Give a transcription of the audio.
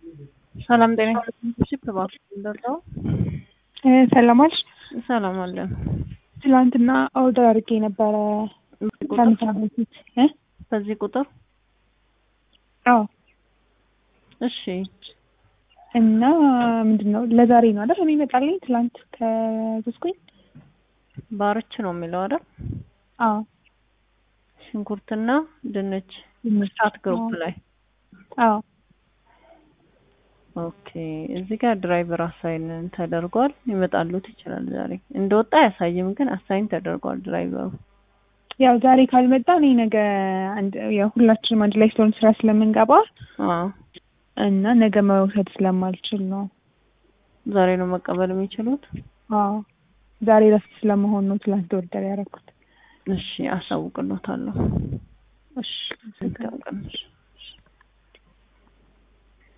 ሰላም ጤና ሽፕ እባክህ እንደው ሰላም አልሽ? ሰላም አለን። ትላንትና ኦርደር አድርጌ ነበረ ከምሳ በፊት እ በዚህ ቁጥር አዎ እሺ እና ምንድን ነው ለዛሬ ነው አይደል የሚመጣልኝ? ትላንት ከዘዝኩኝ ባርች ነው የሚለው አይደል? አዎ ሽንኩርትና ድንች ድንች። ስታት ግሩፕ ላይ አዎ ኦኬ። እዚህ ጋር ድራይቨር አሳይን ተደርጓል። ይመጣሉት ይችላል ዛሬ እንደወጣ አያሳይም፣ ግን አሳይን ተደርጓል ድራይቨሩ። ያው ዛሬ ካልመጣ እኔ ነገ አንድ ያው ሁላችንም አንድ ላይ ስለሆነ ስራ ስለምንገባ አዎ እና ነገ መውሰድ ስለማልችል ነው። ዛሬ ነው መቀበል የሚችሉት። አዎ ዛሬ ረፍት ስለመሆን ነው ትላንት ኦርደር ያደረኩት። እሺ አሳውቅሎታለሁ። እሺ መልካም ቀን።